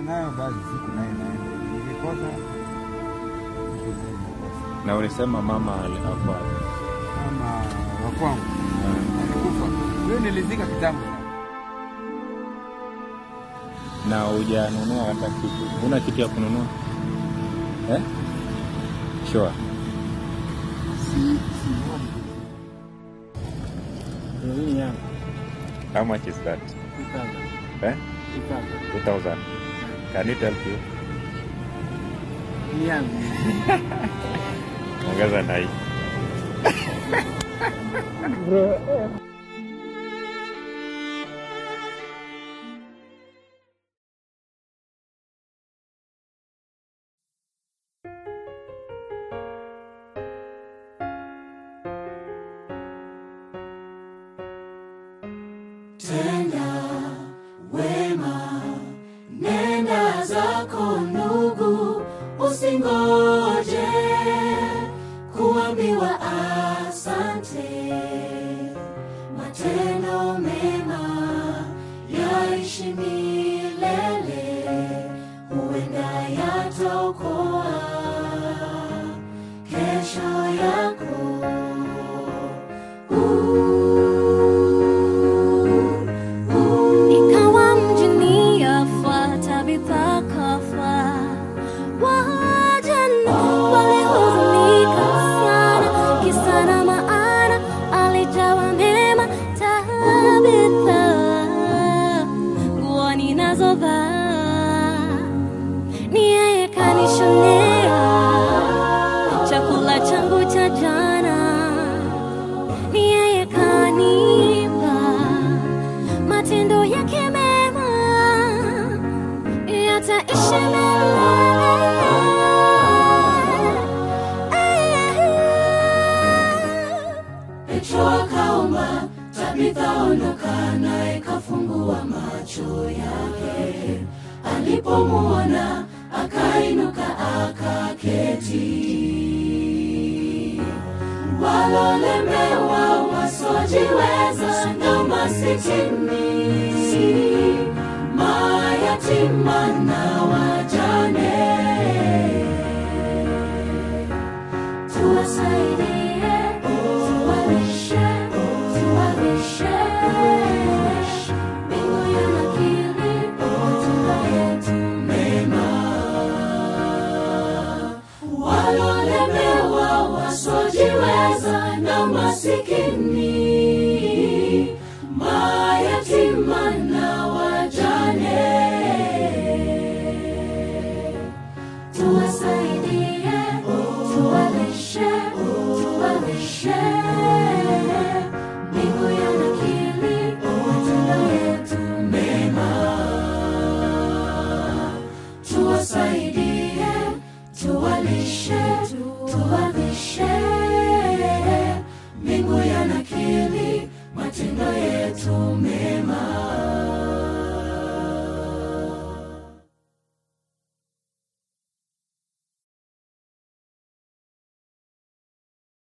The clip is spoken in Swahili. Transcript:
nayo basi siku nayo naenda. Nikikosa siku nayo nakosa. Na ulisema mama alikuwa Kama wa kwangu alikufa, huyo nilizika kitambo sana. na hujanunua hata kitu, huna kitu ya kununua eh? Sure. Nini yangu? How much is that? Kitanda. Eh? Kitanda. 2000. Can it help you? Ni yangu. Ongeza na hii. Tenda wema, nenda zako ndugu, usingoje kuambiwa asante. Matendo mema yaishi milele, huenda yataokoa kesho yako. Ikawa mjini afuata Tabitha kafa. Wajane walihuzunika sana, kisa na maana alijawa mema. Tabitha, nguo ninazovaa ni yeye kanishonea, chakula changu cha jana ni yeye kanipa matendo yake mema yataishi milele. Petro akaomba, Tabitha ondoka, naye kafungua macho yake. Alipomuona akainuka akaketi. Walolemewa wasiojiweza na masikini, mayatima na